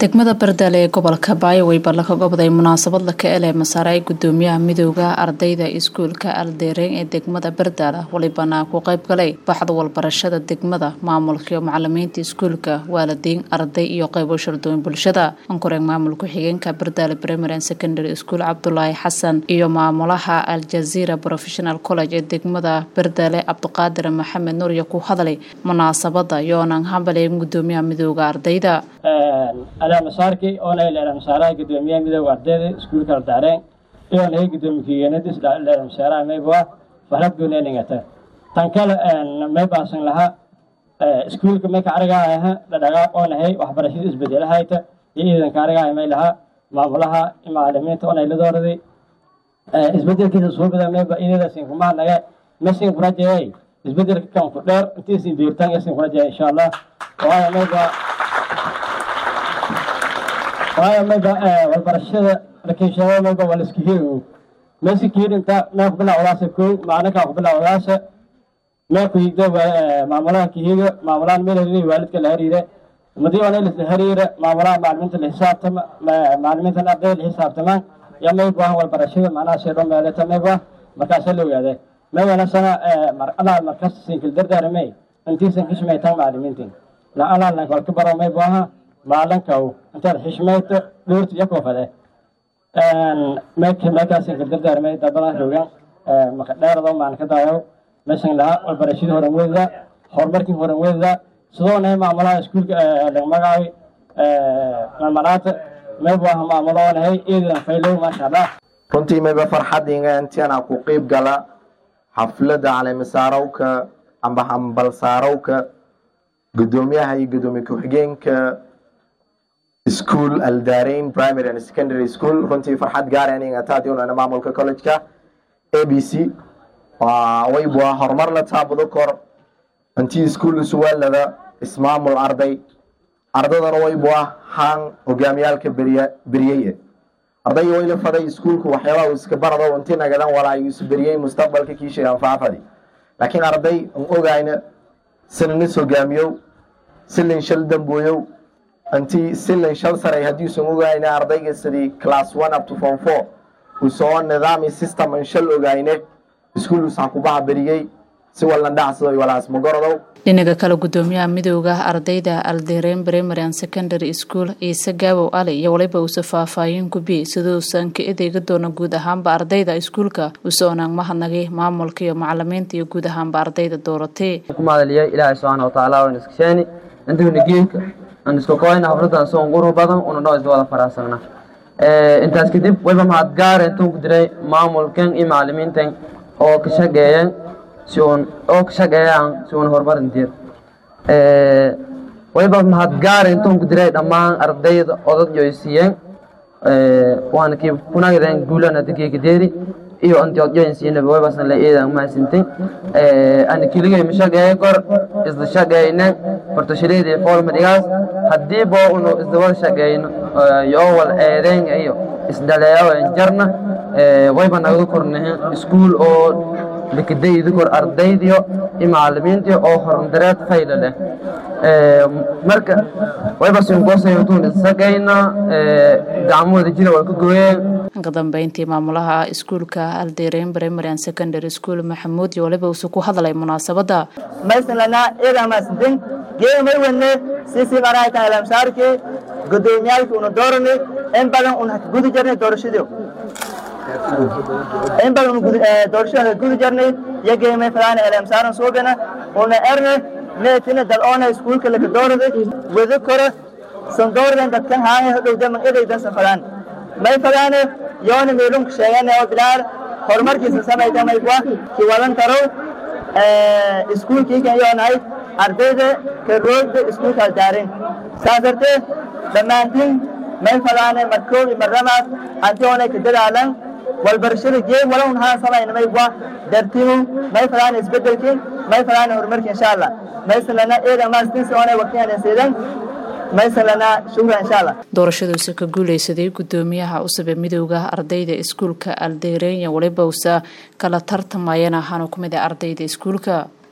degmada bardaale ee gobolka baayowey baa laga gobday munaasabad laka ele masaare ay gudoomiyaha midooda ardayda iskuulka aldeereen ee degmada bardaale walibana ku qayb galay baxda walbarashada degmada maamulka iyo macalimiinta iskuulka waalidiin arday iyo qaybo shardooyin bulshada ankoreen maamul ku-xigeenka bardaale primary and secondary school cabdulaahi xasan iyo maamulaha aljazeera professional college ee degmada bardaale cabdiqaadir maxamed nuuriya ku hadlay munaasabada yoonan hambaleen gudoomiyaha midooda ardayda alaamasaarkii oona leelamasaaraha gudoomiyaha midooda ardayda iskuulka aldaareen iyoona hay gudoomiye kigeenadis leelamasaaraha mayba fahlad gooneeningata tan kale may baasan lahaa iskuulka may kaarigaaha dhadhagaa oonahay waxbarashada isbedelahayta iyo iidanka arigaaha may lahaa maamulaha macalimiinta oonay ladooradi isbedelkiisa suubida mayba idadasin kumahadnaga masin kurajeeyay isbedelka kan ku dheer intiisin diirtan yasin kurajeeya insha allah waayo mayba waayo mayba walbarashada rakiishada mayba waa laiska hiri meesi kiirinta mee ku bilawdaasa kow maclinkaa ku bilawdaasa mee ku higda maamulaha kihiga maamulahan meel hariira waalidka la hariira madii ona la hariira maamulaha macalimiinta la xisaabtama macalimiintan ardayda la xisaabtamaan ya mayba walbarashada macnaha seedho meeleta mayba markaasa la ogaade may wanasana alaa markas sinkil dardaaramay intiisan xishmaytaan macalimiintin la alaa walka baro maybaha maalinkaw intaad xishmayto dhoorta iyo koofade meekaasin ka dardaarmay dabadan rogan maka dheerado maan ka daayo meeshan lahaa walbarashadii horan weydada horumarkii horan weydada sidoo nahay maamulaha iskuulka laga magacaabay mamalaata maybu ah maamuloonahay eedan faylow maasha allah runtii mayba farxadinga intiana ku qeyb gala xaflada caleemisaarowka amba hambalsaarowka gudoomiyaha iyo gudoomiye ku-xigeenka school aldarein primary and secondary school runtii farxad gaaranigataationana maamulka collegeka a b c waybua horumar la taabudo kor intii iskuol isuwaalada ismaamul arday ardadana waybua haan hogaamiyaalka beriya beriyeye arday wayla faday iskuolku waxyaabaha uu iska barado intii nagadan walaa uu isberiyey mustaqbalka kiishay anfaafadi laakiin arday an ogayna sinanis hogaamiyow silin shal dambooyow intii silan shal saray haddiiusan ogayne ardayga sidii class one up to form four uu soo nidaami system an shal ogayne iskuul usan kubaha beriyey si wallan dhacsado walaas magorodow dhinaga kale gudoomiyaha midooda ardayda aldeereen primary and secondary school ciise gaabow ali iyo waliba uuse faahfaahin gubi siduusan ka edeega doona guud ahaanba ardayda iskuulka usoonaan mahadnagay maamulka iyo macalimiinta iyo guud ahaanba ardayda dooratay kumadaliya ilaahay subxaana watacaala waan iskasheeni intagna geedka aan isku koyna xafladan soo quru badan una noo isla wada faraasagna intaas kadib wayba mahad gaara intuu ku diray maamulkan iyo macalimiintan oo ka shaqeeyeen si uun oo ka shaqeeyaan si uun horumarin diir wayba mahad gaara intuu ku diray dhammaan ardayda odad yoysiiyeen waana kii kunagireen guulana digeega deeri iyo antiodyonsiinaba waybasan la eedan mahadsantin ana keligay mashaqeeye kor isla shaqeyne fartashileedii foolmadigaas haddii boo unu isla wada shaqeyno yoo wal eedeyn iyo isdhaleeyawen jarna wayba nagada kornahin iskuul oo likadaydi kor ardaydiyo iyo macalimiintii oo horandareed fayla leh marka wayba sinkoosaytuun isshaqeyna gacmahooda jira wal ka gooyeen ka dambeyntii maamulaha iskuulka aldeereen primary and secondary school maxamuud iyo waliba uuse ku hadlay munaasabada maysanlana iyadaa maasantin geemay wadne sisi qarayta alamsaarkii gudoomiyaalkii una doorani in badan una gudi jarnay doorashadii in badan doorashada gudi jarnay iyo geemay falaana alamsaaran suubina una erne meetina dal oona iskuulka laka doorada wada kora san doordan dadkan haanga hodhowdaman idaydan san falaan may falaane yoona meelunka sheegane oo bilaal horumarkiisa samayta maygwa kiwalan tarow iskuulkiikan yoonahay ardayda karoogda iskuulka aldaarin saas dartee dhammaantiin may falaane markoob iyo marramaas anti oonay ka dadaalan walbarashada jeeg walowun haan samayna maygwa dartimu may falaane isbedelkin may falaane horumarki insha allah maysalana eeda maastinsi oonay waqtiyan seedan doorashaduuse ka guuleysaday gudoomiyaha cusub ee midooda ardayda iskuulka aldeereenya waliba usa kala tartamayana hanu ku mid a ardayda iskuulka